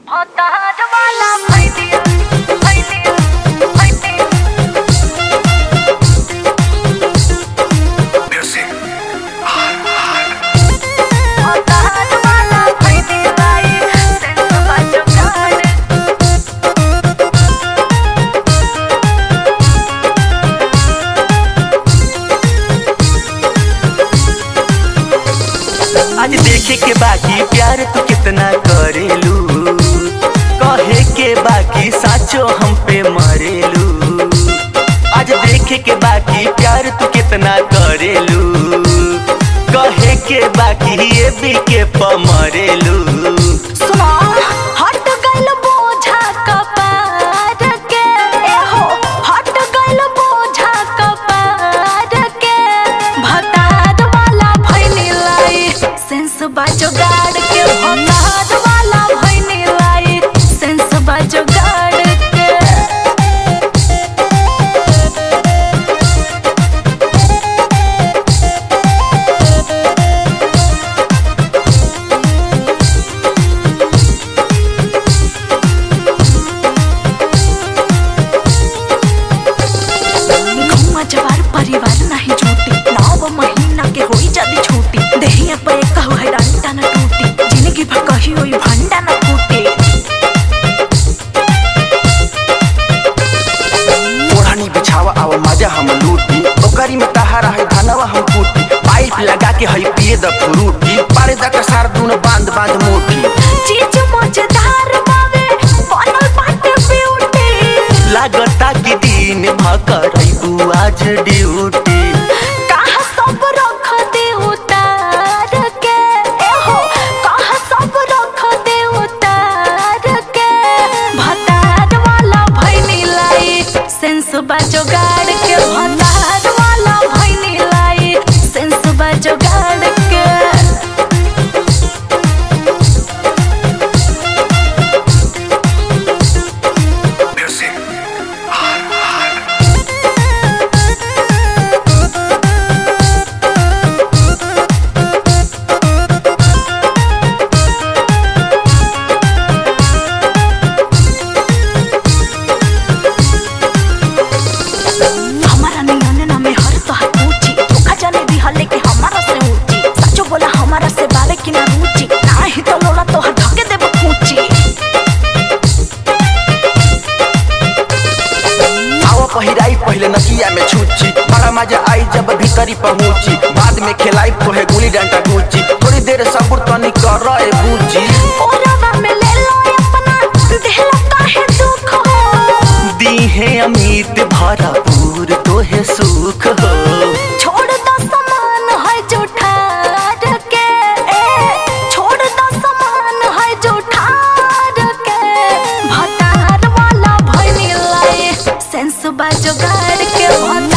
भतार वाला भैलिया भैलिया भैलिया भतार वाला भैलिया सेंस बाजो गाड़ आज देखे के बाकी प्यार तू कितना करेलू कहे के बाकी साचो हम पे मरेलू आज देखे के बाकी प्यार तू कितना करेलू कहे के बाकी ये भी के पमरेलू सुना हट गइल बोझा कपार के एहो हट गइल बोझा कपार के भतार वाला भइनी लाई सेंस बाजो गाड़ के भतार वाला भइनी लाई सेंस बाजो गाड़ के गौवा जवार परिवार नाही झूठी नौ महीना के होई जदी छूटी देहिया पे कहू है डंडा न टूटी जिंदगी भर कही होई भंडा न फूटी ओढ़नी बिछावा आव मजा हम लूटी ओकरी में तहारा है धनवा हम कूटी पाइप लगा के है पिए द फ्रूटी पारे द कसार दून बांध बांध मोटी चीज मजेदार बावे बनल बाटे ब्यूटी लागता कि दिन भकर आज ड्यूटी कहाँ सब रख दे उतार के एहो कहाँ सब रख दे उतार के भतार वाला भइनी लाई सेंस बाजो गाड़ के भतार वाला भइनी लाई सेंस बाजो गाड़ के हमारा नियन ना में हर तो हाथ ऊंची धोखा जाने दी हले के हमारा से ऊंची सचो बोला हमारा से बारे की ना रुचि ना ही तो लोला तो हर धके देब पूची आव पहिराई पहले नकिया में छूची बड़ा मजा आई जब भीतरी पहुंची बाद में खिलाई तो है गुली डंडा गुची थोड़ी देर सब्र तनी कर ए बूची ओरवा में ले लो अपना देहला काहे दुख हो दीहे अमित भरपूर तोहे सुख हो छोड़ दो समान है जो ठार के ए छोड़ दो समान है जो ठार के भतार वाला भइनी लाई सेंस बाजो गाड़ के भतार